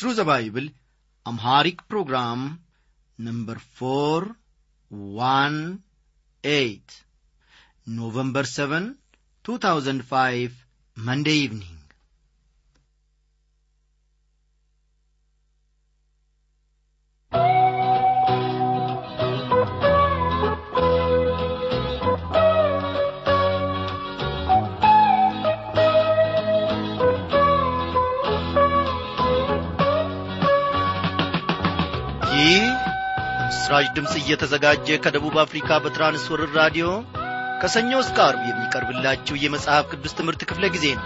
through the Bible, Amharic program number 418, November 7, 2005, Monday evening. ይህ ምስራች ድምፅ እየተዘጋጀ ከደቡብ አፍሪካ በትራንስወርር ራዲዮ ከሰኞ እስከ አርብ የሚቀርብላችሁ የመጽሐፍ ቅዱስ ትምህርት ክፍለ ጊዜ ነው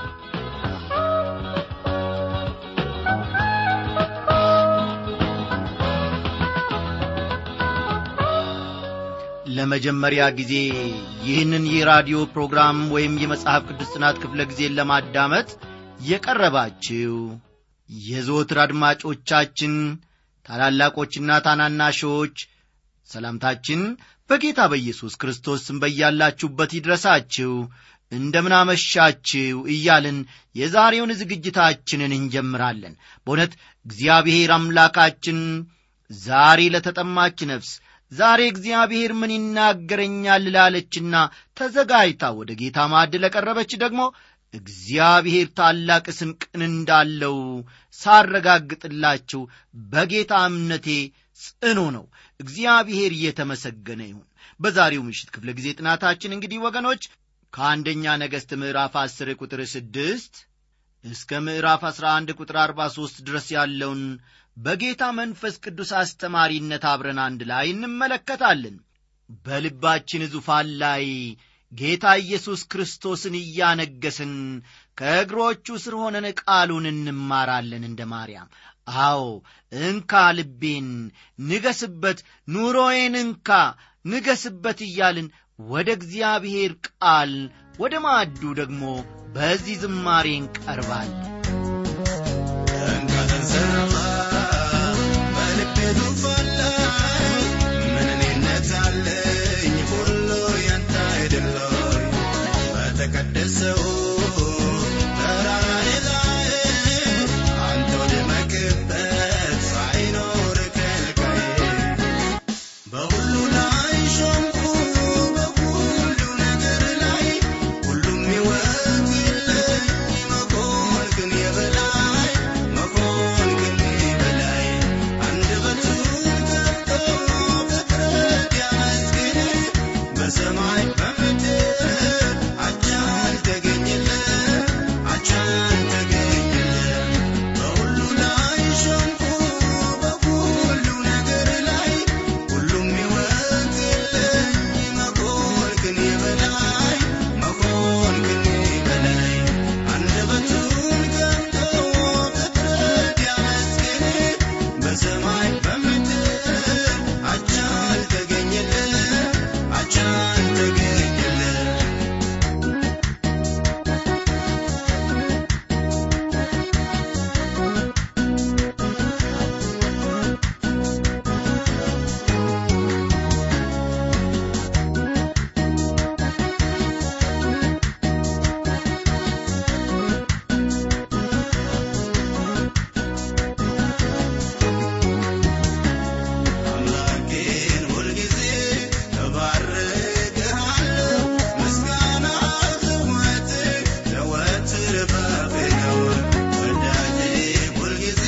ለመጀመሪያ ጊዜ ይህንን የራዲዮ ፕሮግራም ወይም የመጽሐፍ ቅዱስ ጥናት ክፍለ ጊዜን ለማዳመጥ የቀረባችሁ የዘወትር አድማጮቻችን ታላላቆችና ታናናሾች ሰላምታችን በጌታ በኢየሱስ ክርስቶስ ስም በያላችሁበት ይድረሳችሁ እንደምናመሻችሁ እያልን የዛሬውን ዝግጅታችንን እንጀምራለን በእውነት እግዚአብሔር አምላካችን ዛሬ ለተጠማች ነፍስ ዛሬ እግዚአብሔር ምን ይናገረኛል ላለችና ተዘጋጅታ ወደ ጌታ ማዕድ ለቀረበች ደግሞ እግዚአብሔር ታላቅ ስንቅን እንዳለው ሳረጋግጥላችሁ በጌታ እምነቴ ጽኑ ነው እግዚአብሔር እየተመሰገነ ይሁን በዛሬው ምሽት ክፍለ ጊዜ ጥናታችን እንግዲህ ወገኖች ከአንደኛ ነገሥት ምዕራፍ 10 ቁጥር 6 እስከ ምዕራፍ 11 ቁጥር 43 ድረስ ያለውን በጌታ መንፈስ ቅዱስ አስተማሪነት አብረን አንድ ላይ እንመለከታለን በልባችን ዙፋን ላይ ጌታ ኢየሱስ ክርስቶስን እያነገስን ከእግሮቹ ስር ሆነን ቃሉን እንማራለን እንደ ማርያም አዎ እንካ ልቤን ንገስበት ኑሮዬን እንካ ንገስበት እያልን ወደ እግዚአብሔር ቃል ወደ ማዕዱ ደግሞ በዚህ ዝማሬ እንቀርባለን እንካ ተንሰራፋ በልቤ ዙፋን ላይ ምን እኔነት አለኝ ሁሉ ያንተ አይደለም በተቀደሰው ተራራዬ ላይ አንተ ወደመክበት ሳይኖር ከልካዬ በሁሉ ላይ ሾምኩ በሁሉ ነገር ላይ ሁሉም ሕይወት የለኝ መሆን ግን የበላይ መሆን ግን የበላይ አንደበቱን ከፍቶ ፍጥረት ያመስግን በሰማይ በምድር አቻ አልተገኘለት አቻ አልተገኘለት በሁሉ ላይ ሾምኩ በሁሉ ነገር ላይ ሁሉም ሕይወት የለኝ መሆን ግን የበላይ መሆን ግን የበላይ አንደበቱን ከፍቶ ፍጥረት ያመስግን በሰማይ በምድር አቻ አልተገኘለት አቻ አልተገኘለት አምላኬን ሁልጊዜ እባርክሃለሁ ምስጋና ዘወትር ዘወትር ባፌ ነው ወዳጄ ሁልጊዜ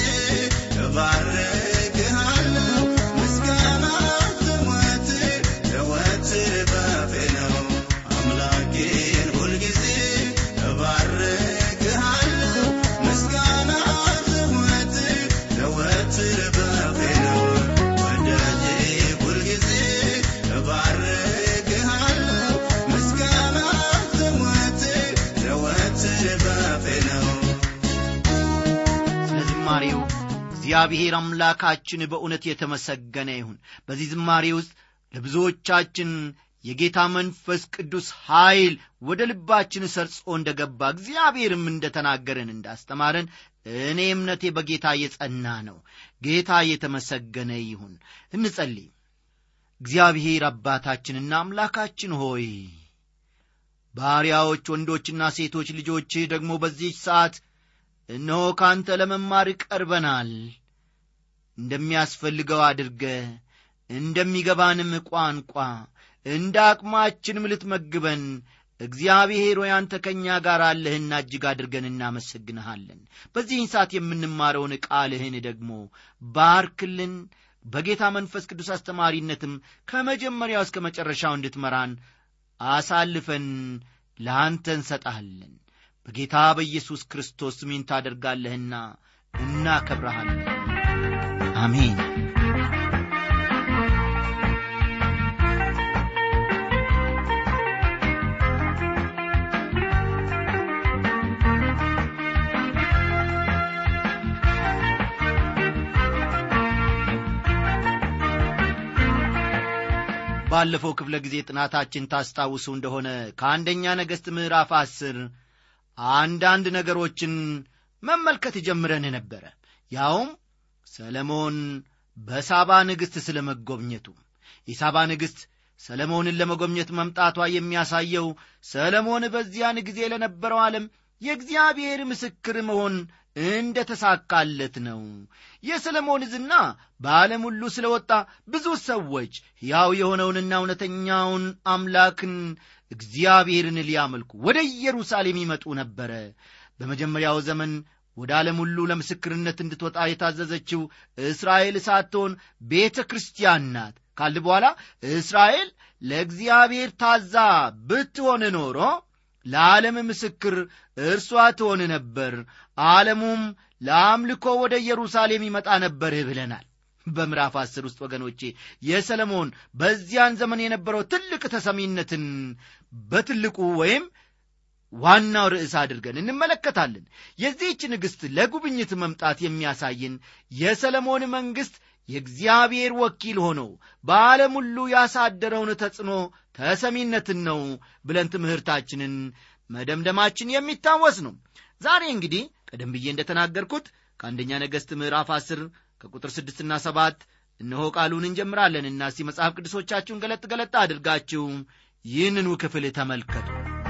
እባርክሃለሁ ምስጋና ዘወትር ዘወትር ባፌ ነው አምላኬን ሁልጊዜ እባርክሃለሁ ምስጋና ዘወትር ዘወትር ባፌ ነው ወዳጄ ሁልጊዜ እባርክሃለሁ ምስጋና ዘወትር ዘወትር ባፌ ነው ስለ ዝማሬው እግዚአብሔር አምላካችን በእውነት የተመሰገነ ይሁን በዚህ ዝማሬ ውስጥ ለብዙዎቻችን የጌታ መንፈስ ቅዱስ ኀይል ወደ ልባችን ሰርጾ እንደ ገባ እግዚአብሔርም እንደ ተናገረን እንዳስተማረን እኔ እምነቴ በጌታ የጸና ነው ጌታ የተመሰገነ ይሁን እንጸልይ እግዚአብሔር አባታችንና አምላካችን ሆይ ባሪያዎች ወንዶችና ሴቶች ልጆችህ ደግሞ በዚህች ሰዓት እነሆ ካንተ ለመማር ቀርበናል እንደሚያስፈልገው አድርገ እንደሚገባንም ቋንቋ እንደ አቅማችንም ልትመግበን እግዚአብሔር ሆይ አንተ ከእኛ ጋር አለህና እጅግ አድርገን እናመሰግንሃለን በዚህን ሰዓት የምንማረውን ቃልህን ደግሞ ባርክልን በጌታ መንፈስ ቅዱስ አስተማሪነትም ከመጀመሪያው እስከ መጨረሻው እንድትመራን አሳልፈን ለአንተ እንሰጣለን በጌታ በኢየሱስ ክርስቶስ ስሜን ታደርጋለህና እናከብረሃለን አሜን ባለፈው ክፍለ ጊዜ ጥናታችን ታስታውሱ እንደሆነ ከአንደኛ ነገሥት ምዕራፍ አስር አንዳንድ ነገሮችን መመልከት ጀምረን ነበረ ያውም ሰለሞን በሳባ ንግሥት ስለ መጎብኘቱ የሳባ ንግሥት ሰለሞንን ለመጎብኘት መምጣቷ የሚያሳየው ሰለሞን በዚያን ጊዜ ለነበረው ዓለም የእግዚአብሔር ምስክር መሆን እንደ ተሳካለት ነው የሰለሞን ዝና በዓለም ሁሉ ስለ ወጣ ብዙ ሰዎች ሕያው የሆነውንና እውነተኛውን አምላክን እግዚአብሔርን ሊያመልኩ ወደ ኢየሩሳሌም ይመጡ ነበረ በመጀመሪያው ዘመን ወደ ዓለም ሁሉ ለምስክርነት እንድትወጣ የታዘዘችው እስራኤል ሳትሆን ቤተ ክርስቲያን ናት ካል በኋላ እስራኤል ለእግዚአብሔር ታዛ ብትሆን ኖሮ ለዓለም ምስክር እርሷ ትሆን ነበር ዓለሙም ለአምልኮ ወደ ኢየሩሳሌም ይመጣ ነበር ብለናል በምዕራፍ አስር ውስጥ ወገኖቼ የሰለሞን በዚያን ዘመን የነበረው ትልቅ ተሰሚነትን በትልቁ ወይም ዋናው ርዕስ አድርገን እንመለከታለን የዚህች ንግሥት ለጉብኝት መምጣት የሚያሳይን የሰለሞን መንግሥት የእግዚአብሔር ወኪል ሆኖ በዓለም ሁሉ ያሳደረውን ተጽዕኖ ተሰሚነትን ነው ብለን ትምህርታችንን መደምደማችን የሚታወስ ነው ዛሬ እንግዲህ ቀደም ብዬ እንደተናገርኩት ከአንደኛ ነገሥት ምዕራፍ አስር ከቁጥር ስድስትና ሰባት እነሆ ቃሉን እንጀምራለንና እስቲ መጽሐፍ ቅዱሶቻችሁን ገለጥ ገለጥ አድርጋችሁ ይህንኑ ክፍል ተመልከቱ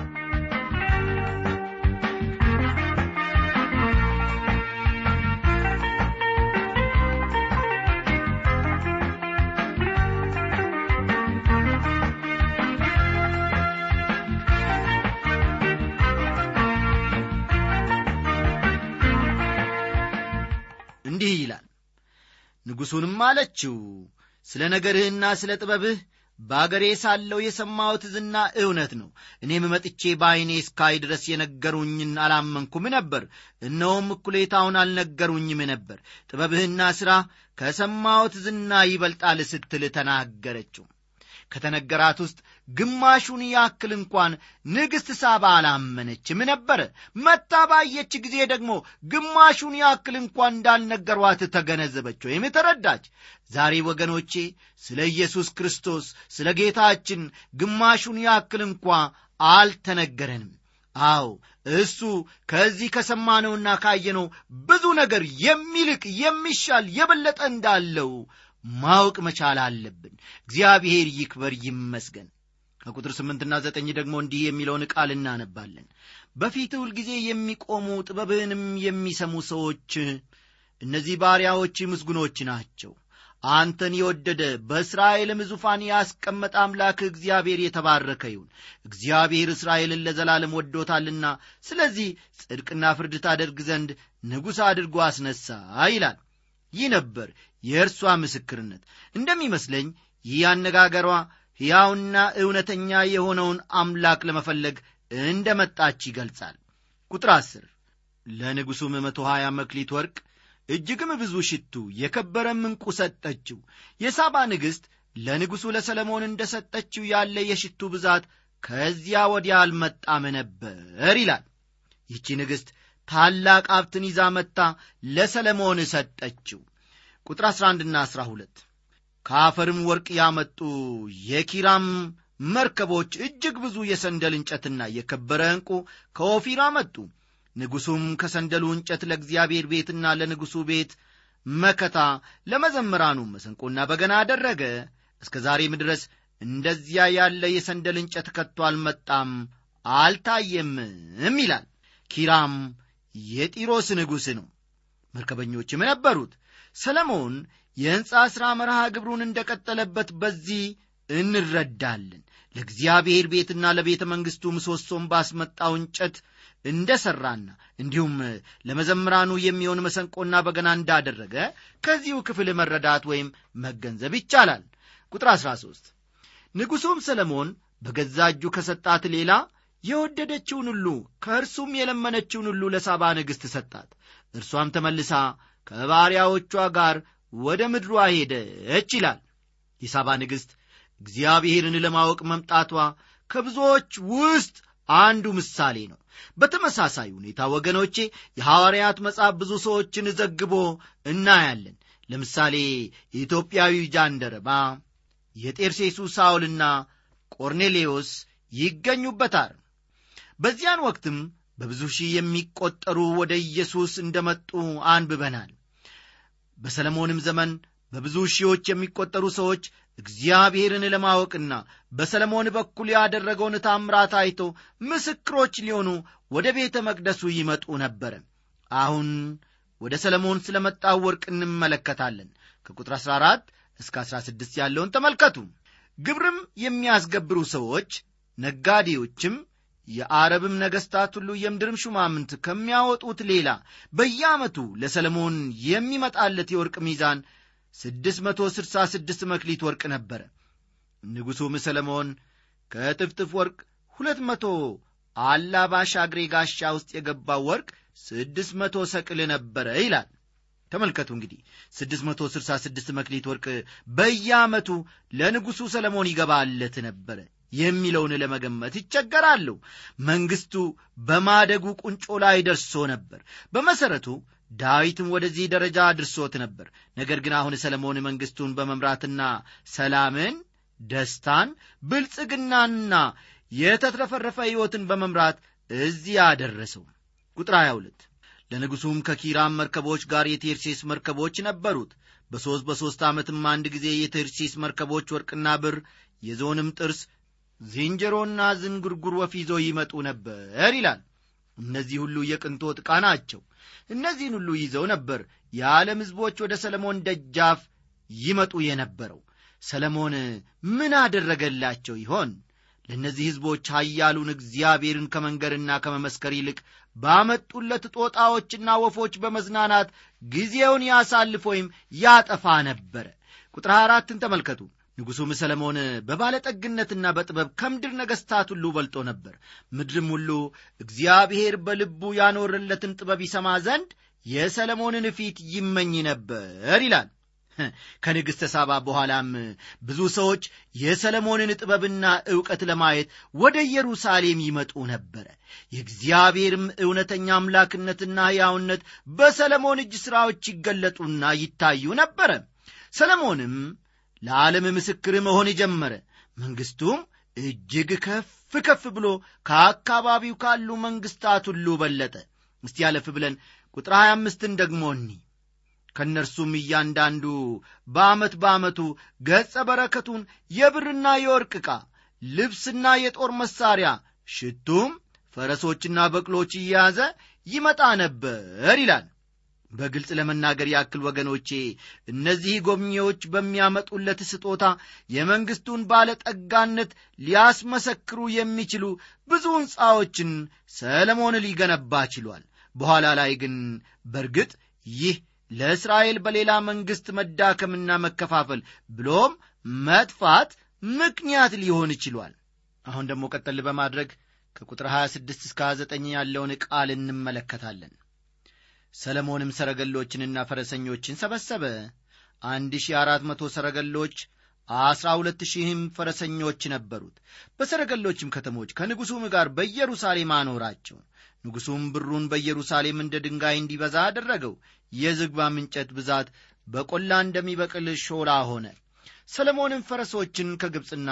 እንዲህ ይላል ንጉሡንም አለችው ስለ ነገርህና ስለ ጥበብህ በአገሬ ሳለው የሰማሁት ዝና እውነት ነው እኔም መጥቼ በዐይኔ እስካይ ድረስ የነገሩኝን አላመንኩም ነበር እነሆም እኩሌታውን አልነገሩኝም ነበር ጥበብህና ሥራ ከሰማሁት ዝና ይበልጣል ስትል ተናገረችው ከተነገራት ውስጥ ግማሹን ያክል እንኳን ንግሥት ሳባ አላመነችም ነበረ መታ ባየች ጊዜ ደግሞ ግማሹን ያክል እንኳን እንዳልነገሯት ተገነዘበች ወይም ተረዳች ዛሬ ወገኖቼ ስለ ኢየሱስ ክርስቶስ ስለ ጌታችን ግማሹን ያክል እንኳ አልተነገረንም አዎ እሱ ከዚህ ከሰማነውና ካየነው ብዙ ነገር የሚልቅ የሚሻል የበለጠ እንዳለው ማወቅ መቻል አለብን እግዚአብሔር ይክበር ይመስገን ከቁጥር ስምንትና ዘጠኝ ደግሞ እንዲህ የሚለውን ቃል እናነባለን በፊት ሁልጊዜ የሚቆሙ ጥበብህንም የሚሰሙ ሰዎች እነዚህ ባሪያዎች ምስጉኖች ናቸው አንተን የወደደ በእስራኤልም ዙፋን ያስቀመጠ አምላክ እግዚአብሔር የተባረከ ይሁን እግዚአብሔር እስራኤልን ለዘላለም ወዶታልና ስለዚህ ጽድቅና ፍርድ ታደርግ ዘንድ ንጉሥ አድርጎ አስነሳ ይላል ይህ ነበር የእርሷ ምስክርነት እንደሚመስለኝ ይህ አነጋገሯ ሕያውና እውነተኛ የሆነውን አምላክ ለመፈለግ እንደ መጣች ይገልጻል ቁጥር አስር ለንጉሡም መቶ ሀያ መክሊት ወርቅ እጅግም ብዙ ሽቱ የከበረም ዕንቁ ሰጠችው የሳባ ንግሥት ለንጉሡ ለሰለሞን እንደ ሰጠችው ያለ የሽቱ ብዛት ከዚያ ወዲያ አልመጣም ነበር ይላል ይቺ ንግሥት ታላቅ ሀብትን ይዛ መጥታ ለሰለሞን ሰጠችው ቁጥር 11ና 12 ከአፈርም ወርቅ ያመጡ የኪራም መርከቦች እጅግ ብዙ የሰንደል እንጨትና የከበረ ዕንቁ ከኦፊር አመጡ ንጉሡም ከሰንደሉ እንጨት ለእግዚአብሔር ቤትና ለንጉሡ ቤት መከታ ለመዘምራኑ መሰንቆና በገና አደረገ እስከ ዛሬም ድረስ እንደዚያ ያለ የሰንደል እንጨት ከቶ አልመጣም አልታየምም ይላል ኪራም የጢሮስ ንጉሥ ነው መርከበኞችም ነበሩት ሰለሞን የሕንፃ ሥራ መርሃ ግብሩን እንደ ቀጠለበት በዚህ እንረዳለን ለእግዚአብሔር ቤትና ለቤተ መንግሥቱ ምሰሶም ባስመጣው እንጨት እንደ ሠራና እንዲሁም ለመዘምራኑ የሚሆን መሰንቆና በገና እንዳደረገ ከዚሁ ክፍል መረዳት ወይም መገንዘብ ይቻላል ቁጥር 13 ንጉሡም ሰለሞን በገዛ እጁ ከሰጣት ሌላ የወደደችውን ሁሉ ከእርሱም የለመነችውን ሁሉ ለሳባ ንግሥት ሰጣት እርሷም ተመልሳ ከባሪያዎቿ ጋር ወደ ምድሯ ሄደች ይላል የሳባ ንግሥት እግዚአብሔርን ለማወቅ መምጣቷ ከብዙዎች ውስጥ አንዱ ምሳሌ ነው በተመሳሳይ ሁኔታ ወገኖቼ የሐዋርያት መጽሐፍ ብዙ ሰዎችን ዘግቦ እናያለን ለምሳሌ የኢትዮጵያዊ ጃንደረባ የጤርሴሱ ሳውልና ቆርኔሌዎስ ይገኙበታል በዚያን ወቅትም በብዙ ሺህ የሚቆጠሩ ወደ ኢየሱስ እንደመጡ አንብበናል በሰለሞንም ዘመን በብዙ ሺዎች የሚቆጠሩ ሰዎች እግዚአብሔርን ለማወቅና በሰለሞን በኩል ያደረገውን ታምራት አይቶ ምስክሮች ሊሆኑ ወደ ቤተ መቅደሱ ይመጡ ነበረ አሁን ወደ ሰለሞን ስለ መጣው ወርቅ እንመለከታለን ከቁጥር 14 እስከ 16 ያለውን ተመልከቱ ግብርም የሚያስገብሩ ሰዎች ነጋዴዎችም የአረብም ነገሥታት ሁሉ የምድርም ሹማምንት ከሚያወጡት ሌላ በየዓመቱ ለሰለሞን የሚመጣለት የወርቅ ሚዛን ስድስት መቶ ስድሳ ስድስት መክሊት ወርቅ ነበረ ንጉሡም ሰለሞን ከጥፍጥፍ ወርቅ ሁለት መቶ አላባሽ አግሬ ጋሻ ውስጥ የገባው ወርቅ ስድስት መቶ ሰቅል ነበረ ይላል ተመልከቱ እንግዲህ ስድስት መቶ ስድሳ ስድስት መክሊት ወርቅ በየዓመቱ ለንጉሡ ሰለሞን ይገባለት ነበረ የሚለውን ለመገመት ይቸገራሉ መንግሥቱ በማደጉ ቁንጮ ላይ ደርሶ ነበር በመሠረቱ ዳዊትም ወደዚህ ደረጃ አድርሶት ነበር ነገር ግን አሁን ሰለሞን መንግሥቱን በመምራትና ሰላምን ደስታን ብልጽግናና የተትረፈረፈ ሕይወትን በመምራት እዚህ አደረሰው ቁጥር 22 ለንጉሡም ከኪራም መርከቦች ጋር የቴርሴስ መርከቦች ነበሩት በሦስት በሦስት ዓመትም አንድ ጊዜ የቴርሴስ መርከቦች ወርቅና ብር የዞንም ጥርስ ዝንጀሮና ዝንጉርጉር ወፍ ይዞ ይመጡ ነበር ይላል እነዚህ ሁሉ የቅንጦት ዕቃ ናቸው እነዚህን ሁሉ ይዘው ነበር የዓለም ሕዝቦች ወደ ሰለሞን ደጃፍ ይመጡ የነበረው ሰለሞን ምን አደረገላቸው ይሆን ለእነዚህ ሕዝቦች ኃያሉን እግዚአብሔርን ከመንገርና ከመመስከር ይልቅ ባመጡለት ጦጣዎችና ወፎች በመዝናናት ጊዜውን ያሳልፍ ወይም ያጠፋ ነበረ ቁጥር አራትን ተመልከቱ ንጉሡም ሰለሞን በባለጠግነትና በጥበብ ከምድር ነገሥታት ሁሉ በልጦ ነበር ምድርም ሁሉ እግዚአብሔር በልቡ ያኖረለትን ጥበብ ይሰማ ዘንድ የሰለሞንን ፊት ይመኝ ነበር ይላል ከንግሥተ ሳባ በኋላም ብዙ ሰዎች የሰለሞንን ጥበብና ዕውቀት ለማየት ወደ ኢየሩሳሌም ይመጡ ነበረ የእግዚአብሔርም እውነተኛ አምላክነትና ሕያውነት በሰለሞን እጅ ሥራዎች ይገለጡና ይታዩ ነበረ ሰለሞንም ለዓለም ምስክር መሆን ጀመረ መንግሥቱም እጅግ ከፍ ከፍ ብሎ ከአካባቢው ካሉ መንግሥታት ሁሉ በለጠ እስቲ ያለፍ ብለን ቁጥር 25ን ደግሞ እኒ ከእነርሱም እያንዳንዱ በዓመት በዓመቱ ገጸ በረከቱን የብርና የወርቅ ዕቃ ልብስና የጦር መሣሪያ ሽቱም ፈረሶችና በቅሎች እየያዘ ይመጣ ነበር ይላል በግልጽ ለመናገር ያክል ወገኖቼ እነዚህ ጎብኚዎች በሚያመጡለት ስጦታ የመንግሥቱን ባለጠጋነት ሊያስመሰክሩ የሚችሉ ብዙ ሕንፃዎችን ሰለሞን ሊገነባ ችሏል በኋላ ላይ ግን በርግጥ ይህ ለእስራኤል በሌላ መንግሥት መዳከምና መከፋፈል ብሎም መጥፋት ምክንያት ሊሆን ችሏል አሁን ደግሞ ቀጠል በማድረግ ከቁጥር 26 እስከ 29 ያለውን ቃል እንመለከታለን ሰለሞንም ሰረገሎችንና ፈረሰኞችን ሰበሰበ አንድ ሺህ አራት መቶ ሰረገሎች አስራ ሁለት ሺህም ፈረሰኞች ነበሩት በሰረገሎችም ከተሞች ከንጉሡም ጋር በኢየሩሳሌም አኖራቸው ንጉሡም ብሩን በኢየሩሳሌም እንደ ድንጋይ እንዲበዛ አደረገው የዝግባም እንጨት ብዛት በቆላ እንደሚበቅል ሾላ ሆነ ሰለሞንም ፈረሶችን ከግብፅና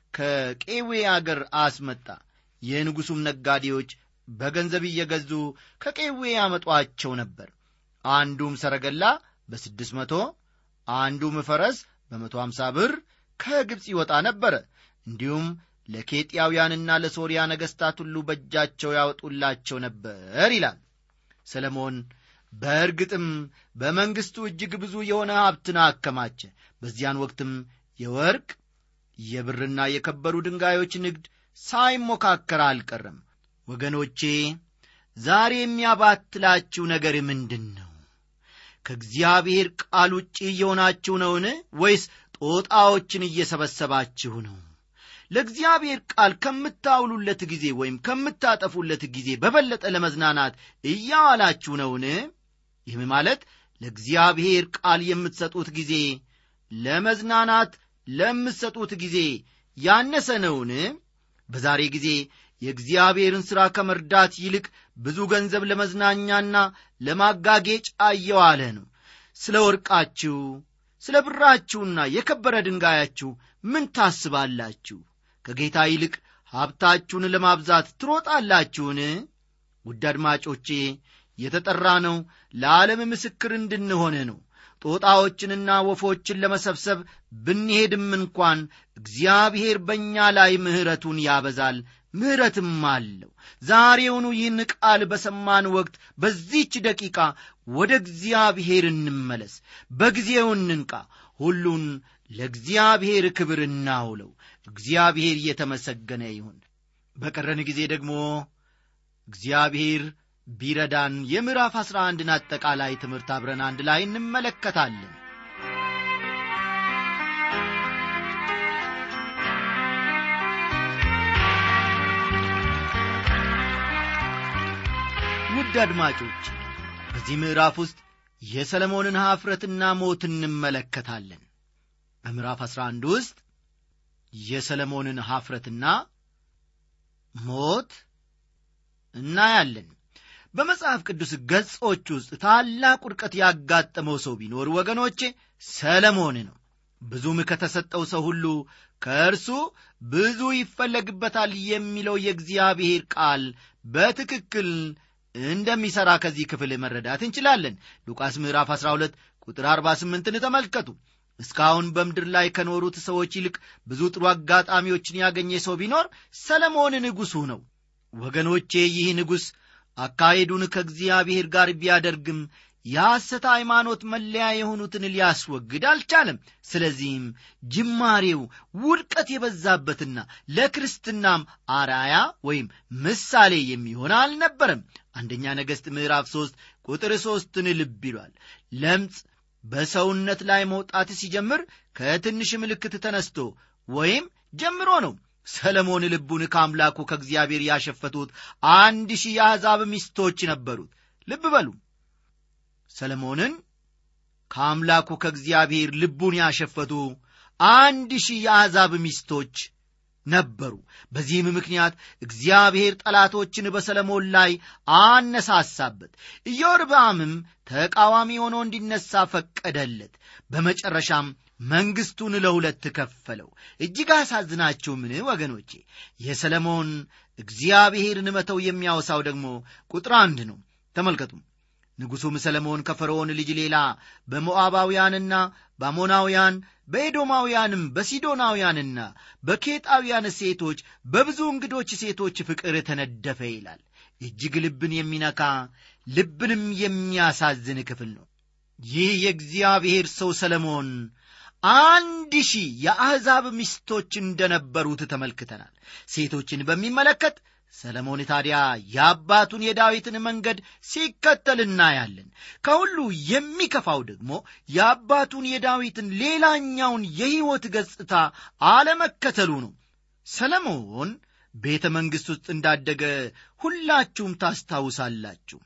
ከቄዌ አገር አስመጣ የንጉሡም ነጋዴዎች በገንዘብ እየገዙ ከቄዌ ያመጧቸው ነበር አንዱም ሰረገላ በስድስት መቶ አንዱም ፈረስ በመቶ አምሳ ብር ከግብፅ ይወጣ ነበረ እንዲሁም ለኬጢያውያንና ለሶርያ ነገሥታት ሁሉ በእጃቸው ያወጡላቸው ነበር ይላል ሰለሞን በእርግጥም በመንግሥቱ እጅግ ብዙ የሆነ ሀብትን አከማቸ በዚያን ወቅትም የወርቅ የብርና የከበሩ ድንጋዮች ንግድ ሳይሞካከር አልቀረም ወገኖቼ ዛሬ የሚያባትላችሁ ነገር ምንድን ነው ከእግዚአብሔር ቃል ውጭ እየሆናችሁ ነውን ወይስ ጦጣዎችን እየሰበሰባችሁ ነው ለእግዚአብሔር ቃል ከምታውሉለት ጊዜ ወይም ከምታጠፉለት ጊዜ በበለጠ ለመዝናናት እያዋላችሁ ነውን ይህም ማለት ለእግዚአብሔር ቃል የምትሰጡት ጊዜ ለመዝናናት ለምትሰጡት ጊዜ ያነሰ ነውን በዛሬ ጊዜ የእግዚአብሔርን ሥራ ከመርዳት ይልቅ ብዙ ገንዘብ ለመዝናኛና ለማጋጌጫ እየዋለ ነው ስለ ወርቃችሁ ስለ ብራችሁና የከበረ ድንጋያችሁ ምን ታስባላችሁ ከጌታ ይልቅ ሀብታችሁን ለማብዛት ትሮጣላችሁን ውድ አድማጮቼ የተጠራ ነው ለዓለም ምስክር እንድንሆን ነው ጦጣዎችንና ወፎችን ለመሰብሰብ ብንሄድም እንኳን እግዚአብሔር በእኛ ላይ ምሕረቱን ያበዛል ምሕረትም አለው ዛሬውኑ ይህን ቃል በሰማን ወቅት በዚች ደቂቃ ወደ እግዚአብሔር እንመለስ በጊዜው እንንቃ ሁሉን ለእግዚአብሔር ክብር እናውለው እግዚአብሔር እየተመሰገነ ይሁን በቀረን ጊዜ ደግሞ እግዚአብሔር ቢረዳን የምዕራፍ አሥራ አንድን አጠቃላይ ትምህርት አብረን አንድ ላይ እንመለከታለን ውድ አድማጮች በዚህ ምዕራፍ ውስጥ የሰለሞንን ኀፍረትና ሞት እንመለከታለን በምዕራፍ 11 ውስጥ የሰለሞንን ኀፍረትና ሞት እናያለን በመጽሐፍ ቅዱስ ገጾች ውስጥ ታላቅ ውድቀት ያጋጠመው ሰው ቢኖር ወገኖቼ ሰለሞን ነው ብዙም ከተሰጠው ሰው ሁሉ ከእርሱ ብዙ ይፈለግበታል የሚለው የእግዚአብሔር ቃል በትክክል እንደሚሠራ ከዚህ ክፍል መረዳት እንችላለን ሉቃስ ምዕራፍ 12 ቁጥር 48ን ተመልከቱ እስካሁን በምድር ላይ ከኖሩት ሰዎች ይልቅ ብዙ ጥሩ አጋጣሚዎችን ያገኘ ሰው ቢኖር ሰለሞን ንጉሡ ነው ወገኖቼ ይህ ንጉሥ አካሄዱን ከእግዚአብሔር ጋር ቢያደርግም የሐሰት ሃይማኖት መለያ የሆኑትን ሊያስወግድ አልቻለም ስለዚህም ጅማሬው ውድቀት የበዛበትና ለክርስትናም አራያ ወይም ምሳሌ የሚሆን አልነበረም አንደኛ ነገሥት ምዕራፍ ሦስት ቁጥር ሦስትን ልብ ይሏል ለምጽ በሰውነት ላይ መውጣት ሲጀምር ከትንሽ ምልክት ተነስቶ ወይም ጀምሮ ነው ሰለሞን ልቡን ከአምላኩ ከእግዚአብሔር ያሸፈቱት አንድ ሺህ የአሕዛብ ሚስቶች ነበሩት ልብ በሉ ሰለሞንን ከአምላኩ ከእግዚአብሔር ልቡን ያሸፈቱ አንድ ሺህ የአሕዛብ ሚስቶች ነበሩ በዚህም ምክንያት እግዚአብሔር ጠላቶችን በሰለሞን ላይ አነሳሳበት ኢዮርብዓምም ተቃዋሚ ሆኖ እንዲነሳ ፈቀደለት በመጨረሻም መንግሥቱን ለሁለት ከፈለው እጅግ አሳዝናችሁ ምን ወገኖቼ የሰለሞን እግዚአብሔርን መተው የሚያወሳው ደግሞ ቁጥር አንድ ነው ተመልከቱ ንጉሡም ሰለሞን ከፈርዖን ልጅ ሌላ በሞዓባውያንና በአሞናውያን በኤዶማውያንም በሲዶናውያንና በኬጣውያን ሴቶች በብዙ እንግዶች ሴቶች ፍቅር ተነደፈ ይላል እጅግ ልብን የሚነካ ልብንም የሚያሳዝን ክፍል ነው ይህ የእግዚአብሔር ሰው ሰለሞን አንድ ሺህ የአሕዛብ ሚስቶች እንደነበሩት ተመልክተናል ሴቶችን በሚመለከት ሰለሞን ታዲያ የአባቱን የዳዊትን መንገድ ሲከተል እናያለን ከሁሉ የሚከፋው ደግሞ የአባቱን የዳዊትን ሌላኛውን የሕይወት ገጽታ አለመከተሉ ነው ሰለሞን ቤተ መንግሥት ውስጥ እንዳደገ ሁላችሁም ታስታውሳላችሁ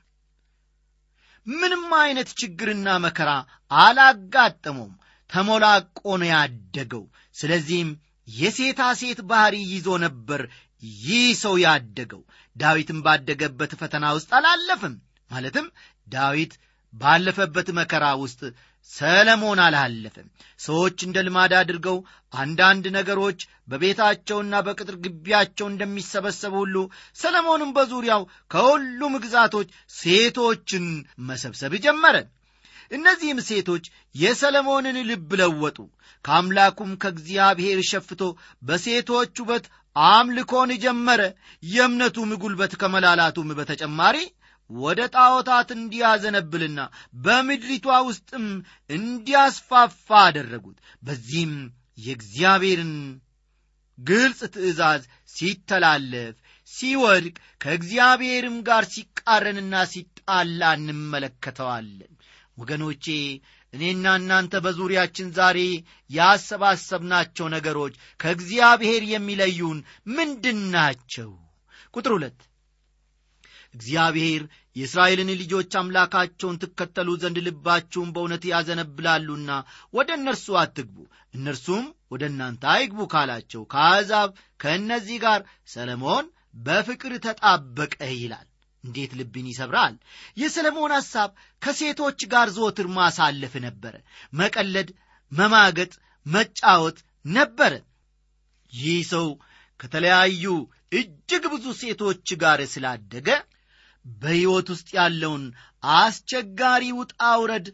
ምንም አይነት ችግርና መከራ አላጋጠመውም ተሞላቆ ነው ያደገው ስለዚህም የሴታ ሴት ባሕሪ ይዞ ነበር ይህ ሰው ያደገው ዳዊትም ባደገበት ፈተና ውስጥ አላለፍም ማለትም ዳዊት ባለፈበት መከራ ውስጥ ሰለሞን አላለፈም ሰዎች እንደ ልማድ አድርገው አንዳንድ ነገሮች በቤታቸውና በቅጥር ግቢያቸው እንደሚሰበሰቡ ሁሉ ሰለሞንም በዙሪያው ከሁሉም ግዛቶች ሴቶችን መሰብሰብ ጀመረ እነዚህም ሴቶች የሰለሞንን ልብ ለወጡ ከአምላኩም ከእግዚአብሔር ሸፍቶ በሴቶች ውበት አምልኮን ጀመረ የእምነቱም ጉልበት ከመላላቱም በተጨማሪ ወደ ጣዖታት እንዲያዘነብልና በምድሪቷ ውስጥም እንዲያስፋፋ አደረጉት በዚህም የእግዚአብሔርን ግልጽ ትእዛዝ ሲተላለፍ ሲወድቅ ከእግዚአብሔርም ጋር ሲቃረንና ሲጣላ እንመለከተዋለን ወገኖቼ እኔና እናንተ በዙሪያችን ዛሬ ያሰባሰብናቸው ነገሮች ከእግዚአብሔር የሚለዩን ምንድን ናቸው ቁጥር ሁለት እግዚአብሔር የእስራኤልን ልጆች አምላካቸውን ትከተሉ ዘንድ ልባችሁን በእውነት ያዘነብላሉና ወደ እነርሱ አትግቡ እነርሱም ወደ እናንተ አይግቡ ካላቸው ከአሕዛብ ከእነዚህ ጋር ሰለሞን በፍቅር ተጣበቀ ይላል እንዴት ልብን ይሰብራል የሰለሞን ሐሳብ ከሴቶች ጋር ዘወትር ማሳለፍ ነበረ መቀለድ መማገጥ መጫወት ነበረ ይህ ሰው ከተለያዩ እጅግ ብዙ ሴቶች ጋር ስላደገ በሕይወት ውስጥ ያለውን አስቸጋሪ ውጣ ውረድ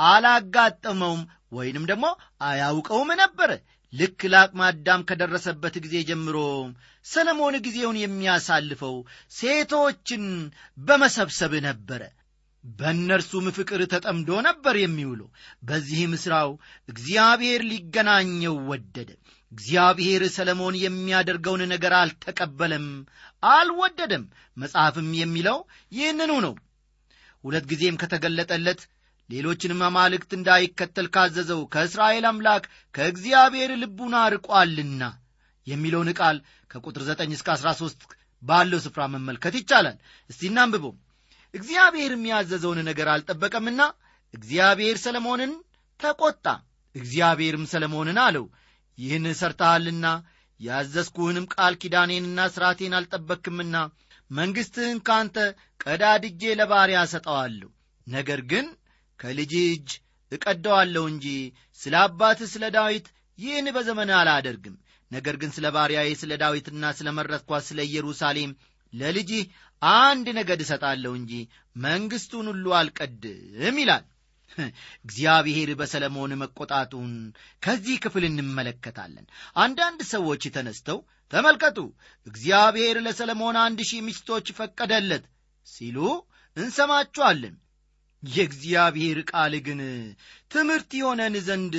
አላጋጠመውም ወይንም ደግሞ አያውቀውም ነበረ ልክ ለአቅመ አዳም ከደረሰበት ጊዜ ጀምሮ ሰለሞን ጊዜውን የሚያሳልፈው ሴቶችን በመሰብሰብ ነበረ በእነርሱም ፍቅር ተጠምዶ ነበር የሚውለው በዚህም ሥራው እግዚአብሔር ሊገናኘው ወደደ እግዚአብሔር ሰለሞን የሚያደርገውን ነገር አልተቀበለም አልወደደም መጽሐፍም የሚለው ይህንኑ ነው ሁለት ጊዜም ከተገለጠለት ሌሎችንም አማልክት እንዳይከተል ካዘዘው ከእስራኤል አምላክ ከእግዚአብሔር ልቡን አርቋልና የሚለውን ቃል ከቁጥር 9 እስከ 13 ባለው ስፍራ መመልከት ይቻላል እስቲ እናንብበው እግዚአብሔርም ያዘዘውን ነገር አልጠበቀምና እግዚአብሔር ሰለሞንን ተቆጣ እግዚአብሔርም ሰለሞንን አለው ይህን ሰርተሃልና ያዘዝኩህንም ቃል ኪዳኔንና ሥርዓቴን አልጠበክምና መንግሥትህን ካንተ ቀዳድጄ ለባሪያ ሰጠዋለሁ ነገር ግን ከልጅ እጅ እቀደዋለሁ እንጂ ስለ አባትህ ስለ ዳዊት ይህን በዘመን አላደርግም ነገር ግን ስለ ባሪያዬ ስለ ዳዊትና ስለ መረጥኳት ስለ ኢየሩሳሌም ለልጅህ አንድ ነገድ እሰጣለሁ እንጂ መንግሥቱን ሁሉ አልቀድም ይላል እግዚአብሔር በሰለሞን መቆጣቱን ከዚህ ክፍል እንመለከታለን አንዳንድ ሰዎች ተነስተው ተመልከቱ እግዚአብሔር ለሰለሞን አንድ ሺህ ሚስቶች ፈቀደለት ሲሉ እንሰማችኋለን የእግዚአብሔር ቃል ግን ትምህርት የሆነን ዘንድ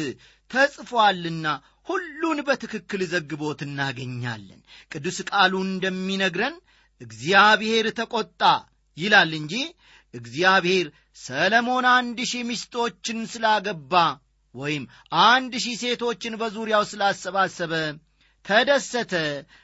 ተጽፏልና ሁሉን በትክክል ዘግቦት እናገኛለን ቅዱስ ቃሉ እንደሚነግረን እግዚአብሔር ተቆጣ ይላል እንጂ እግዚአብሔር ሰለሞን አንድ ሺህ ሚስቶችን ስላገባ ወይም አንድ ሺህ ሴቶችን በዙሪያው ስላሰባሰበ ተደሰተ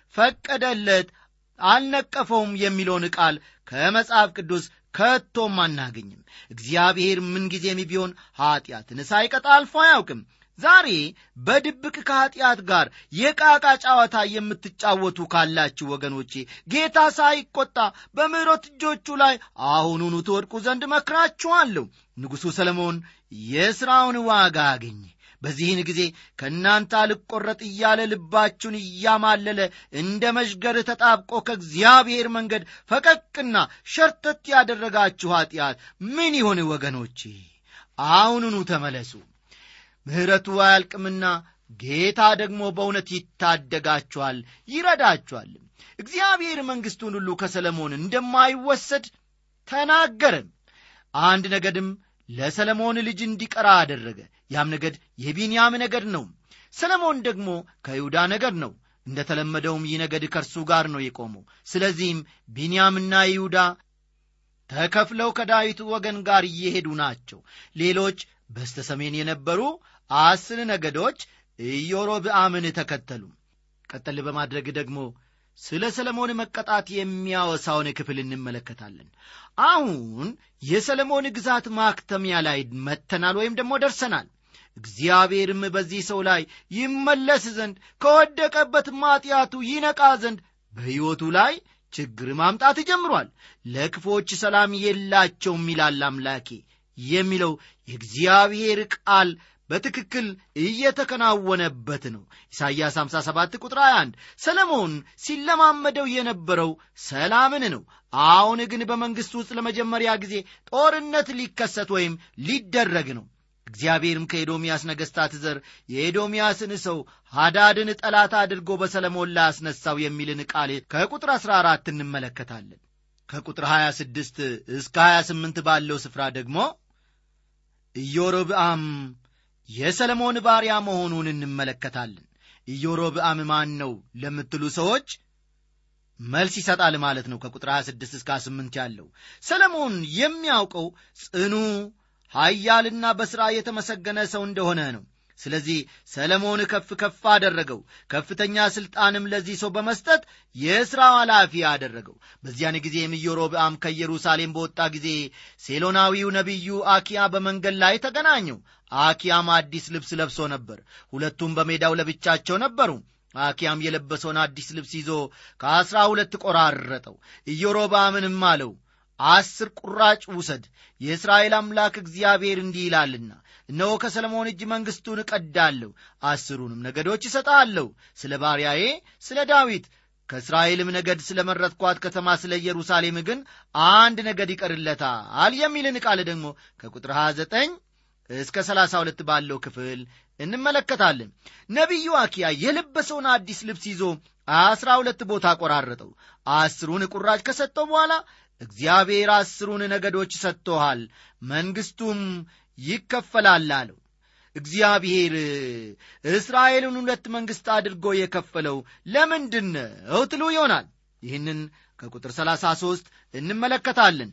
ፈቀደለት አልነቀፈውም የሚለውን ቃል ከመጽሐፍ ቅዱስ ከቶም አናገኝም እግዚአብሔር ምንጊዜም ቢሆን ኀጢአትን ሳይቀጣ አልፎ አያውቅም ዛሬ በድብቅ ከኀጢአት ጋር የቃቃ ጨዋታ የምትጫወቱ ካላችሁ ወገኖቼ ጌታ ሳይቆጣ በምሕረት እጆቹ ላይ አሁኑኑ ትወድቁ ዘንድ መክራችኋለሁ ንጉሡ ሰለሞን የሥራውን ዋጋ አገኘ በዚህን ጊዜ ከእናንተ አልቈረጥ እያለ ልባችሁን እያማለለ እንደ መዥገር ተጣብቆ ከእግዚአብሔር መንገድ ፈቀቅና ሸርተት ያደረጋችሁ ኀጢአት ምን ይሆን ወገኖቼ አሁኑኑ ተመለሱ ምሕረቱ አያልቅምና ጌታ ደግሞ በእውነት ይታደጋችኋል ይረዳችኋል እግዚአብሔር መንግሥቱን ሁሉ ከሰለሞን እንደማይወሰድ ተናገረም አንድ ነገድም ለሰለሞን ልጅ እንዲቀራ አደረገ ያም ነገድ የቢንያም ነገድ ነው ሰለሞን ደግሞ ከይሁዳ ነገድ ነው እንደ ተለመደውም ይህ ነገድ ከእርሱ ጋር ነው የቆመው ስለዚህም ቢንያምና ይሁዳ ተከፍለው ከዳዊት ወገን ጋር እየሄዱ ናቸው ሌሎች በስተ ሰሜን የነበሩ አስር ነገዶች ኢዮሮብአምን ተከተሉ ቀጠል በማድረግ ደግሞ ስለ ሰለሞን መቀጣት የሚያወሳውን ክፍል እንመለከታለን አሁን የሰለሞን ግዛት ማክተሚያ ላይ መተናል ወይም ደግሞ ደርሰናል እግዚአብሔርም በዚህ ሰው ላይ ይመለስ ዘንድ ከወደቀበት ማጢአቱ ይነቃ ዘንድ በሕይወቱ ላይ ችግር ማምጣት ጀምሯል ለክፎች ሰላም የላቸውም ይላል አምላኬ የሚለው የእግዚአብሔር ቃል በትክክል እየተከናወነበት ነው ኢሳይያስ 57 ቁጥር 21 ሰለሞን ሲለማመደው የነበረው ሰላምን ነው አሁን ግን በመንግሥቱ ውስጥ ለመጀመሪያ ጊዜ ጦርነት ሊከሰት ወይም ሊደረግ ነው እግዚአብሔርም ከኤዶምያስ ነገሥታት ዘር የኤዶምያስን ሰው ሃዳድን ጠላት አድርጎ በሰለሞን ላይ አስነሳው የሚልን ቃል ከቁጥር 14 እንመለከታለን ከቁጥር 26 እስከ 28 ባለው ስፍራ ደግሞ ኢዮሮብአም የሰለሞን ባሪያ መሆኑን እንመለከታለን ኢዮሮብአም ማን ነው ለምትሉ ሰዎች መልስ ይሰጣል ማለት ነው ከቁጥር 26 እስከ 28 ያለው ሰለሞን የሚያውቀው ጽኑ ኃያልና በሥራ የተመሰገነ ሰው እንደሆነ ነው ስለዚህ ሰለሞን ከፍ ከፍ አደረገው ከፍተኛ ሥልጣንም ለዚህ ሰው በመስጠት የሥራው ኃላፊ አደረገው በዚያን ጊዜም ኢዮሮብአም ከኢየሩሳሌም በወጣ ጊዜ ሴሎናዊው ነቢዩ አኪያ በመንገድ ላይ ተገናኘው አኪያም አዲስ ልብስ ለብሶ ነበር ሁለቱም በሜዳው ለብቻቸው ነበሩ አኪያም የለበሰውን አዲስ ልብስ ይዞ ከአሥራ ሁለት ቆራረጠው ኢዮሮብአምንም አለው አስር ቁራጭ ውሰድ የእስራኤል አምላክ እግዚአብሔር እንዲህ ይላልና እነሆ ከሰለሞን እጅ መንግሥቱን እቀዳለሁ አስሩንም ነገዶች እሰጣለሁ ስለ ባሪያዬ ስለ ዳዊት ከእስራኤልም ነገድ ስለ መረጥኳት ከተማ ስለ ኢየሩሳሌም ግን አንድ ነገድ ይቀርለታል የሚልን ቃል ደግሞ ከቁጥር 29 እስከ 32 ባለው ክፍል እንመለከታለን ነቢዩ አኪያ የለበሰውን አዲስ ልብስ ይዞ አስራ ሁለት ቦታ ቆራረጠው አስሩን ቁራጭ ከሰጠው በኋላ እግዚአብሔር አስሩን ነገዶች ሰጥቶሃል መንግሥቱም ይከፈላል አለው እግዚአብሔር እስራኤልን ሁለት መንግሥት አድርጎ የከፈለው ለምንድን ነው ትሉ ይሆናል ይህንን ከቁጥር 33 እንመለከታለን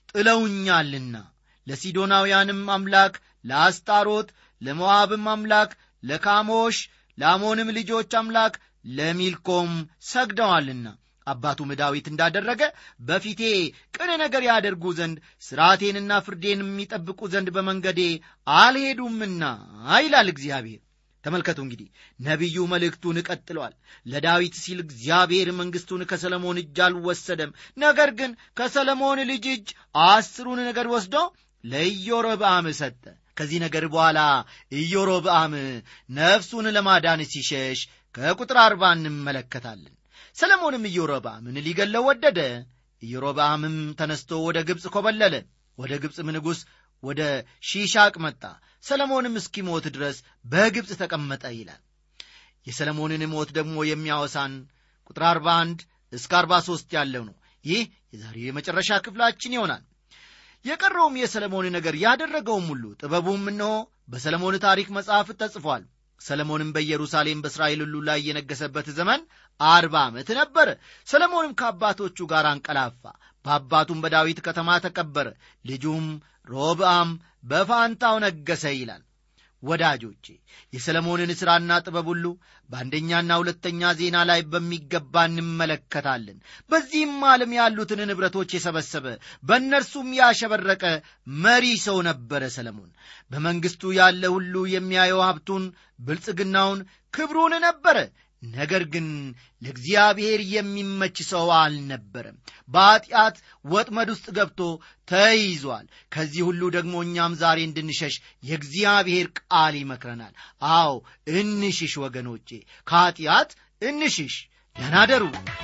ጥለውኛልና ለሲዶናውያንም አምላክ ለአስጣሮት ለሞዓብም አምላክ ለካሞሽ ለአሞንም ልጆች አምላክ ለሚልኮም ሰግደዋልና አባቱም ዳዊት እንዳደረገ በፊቴ ቅን ነገር ያደርጉ ዘንድ ሥርዓቴንና ፍርዴን የሚጠብቁ ዘንድ በመንገዴ አልሄዱምና ይላል እግዚአብሔር ተመልከቱ እንግዲህ ነቢዩ መልእክቱን ቀጥሏል ለዳዊት ሲል እግዚአብሔር መንግሥቱን ከሰለሞን እጅ አልወሰደም ነገር ግን ከሰለሞን ልጅ እጅ አስሩን ነገር ወስዶ ለኢዮሮብአም ሰጠ ከዚህ ነገር በኋላ ኢዮሮብአም ነፍሱን ለማዳን ሲሸሽ ከቁጥር አርባ እንመለከታለን ሰለሞንም ኢዮሮብአምን ሊገለው ወደደ ኢዮሮብአምም ተነስቶ ወደ ግብፅ ኮበለለ ወደ ግብፅም ንጉሥ ወደ ሺሻቅ መጣ ሰለሞንም እስኪሞት ድረስ በግብፅ ተቀመጠ ይላል የሰለሞንን ሞት ደግሞ የሚያወሳን ቁጥር 41 እስከ 43 ያለው ነው ይህ የዛሬው የመጨረሻ ክፍላችን ይሆናል የቀረውም የሰለሞን ነገር ያደረገውም ሁሉ ጥበቡም እነሆ በሰለሞን ታሪክ መጽሐፍ ተጽፏል ሰለሞንም በኢየሩሳሌም በእስራኤል ሁሉ ላይ የነገሰበት ዘመን አርባ ዓመት ነበረ ሰለሞንም ከአባቶቹ ጋር አንቀላፋ በአባቱም በዳዊት ከተማ ተቀበረ ልጁም ሮብአም በፋንታው ነገሰ ይላል ወዳጆቼ የሰለሞንን ሥራና ጥበብ ሁሉ በአንደኛና ሁለተኛ ዜና ላይ በሚገባ እንመለከታለን በዚህም ዓለም ያሉትን ንብረቶች የሰበሰበ በእነርሱም ያሸበረቀ መሪ ሰው ነበረ ሰለሞን በመንግሥቱ ያለ ሁሉ የሚያየው ሀብቱን ብልጽግናውን ክብሩን ነበረ ነገር ግን ለእግዚአብሔር የሚመች ሰው አልነበረም በኀጢአት ወጥመድ ውስጥ ገብቶ ተይዟል ከዚህ ሁሉ ደግሞ እኛም ዛሬ እንድንሸሽ የእግዚአብሔር ቃል ይመክረናል አዎ እንሽሽ ወገኖቼ ከኀጢአት እንሽሽ ደናደሩ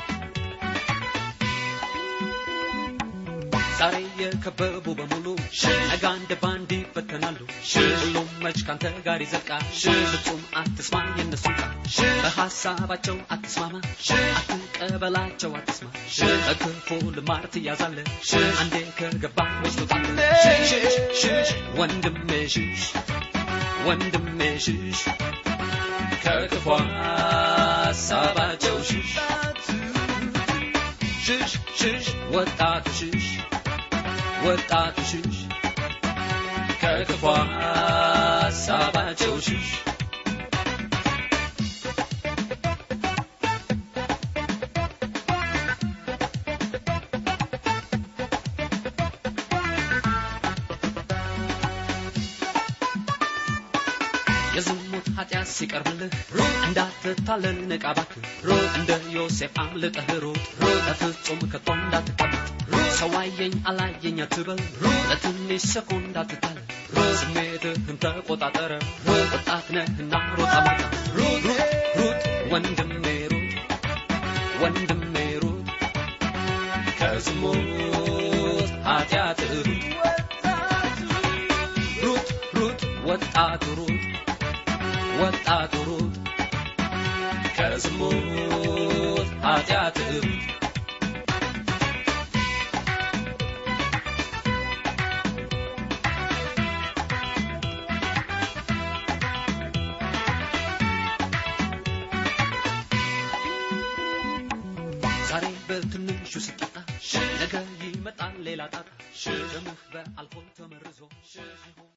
ዛሬ የከበቡ በሙሉ ነገ አንድ ባንድ ይበተናሉ ሁሉም መች ካንተ ጋር ይዘልቃል ፍጹም አትስማ የነሱ ቃል በሐሳባቸው አትስማማ አትቀበላቸው አትስማ በክፉ ልማድ ትያዛለ አንዴ ከገባ ወስዶታል ሽሽ ሽሽ ወንድሜ ሽሽ ወንድሜ ሽሽ ከክፉ ሐሳባቸው ሽሽ ሽሽ ሽሽ ወጣቱ ሽሽ ወጣቱ ሽሽ ከክፉ ሐሳባቸው ሽሽ የዝሙት ኃጢአት ሲቀርብልህ እንዳትታለል ንቃ እባክህ እንደ ዮሴፍ አምልጠህ ሩጥ በፍጹም ከቶ እንዳትቀመጥ ሰው አየኝ አላየኝ አትበል ለትንሽ ሰኮንድ አትታለል ስሜትህን ተቆጣጠረ ወጣት ነህና ሮጥ አማታ ሩጥ ሩጥ ወንድሜ ሩጥ ወንድሜ ሩጥ ከዝሙት ኃጢአት ሩጥ ሩጥ ሩጥ ወጣቱ ሩጥ ወጣቱ ሩጥ ከዝሙት ኃጢአት ሩጥ ዛሬ በትንሹ ስጠጣ ነገ ይመጣል ሌላ ጣጣ ደምህ በአልኮል ተመርዞ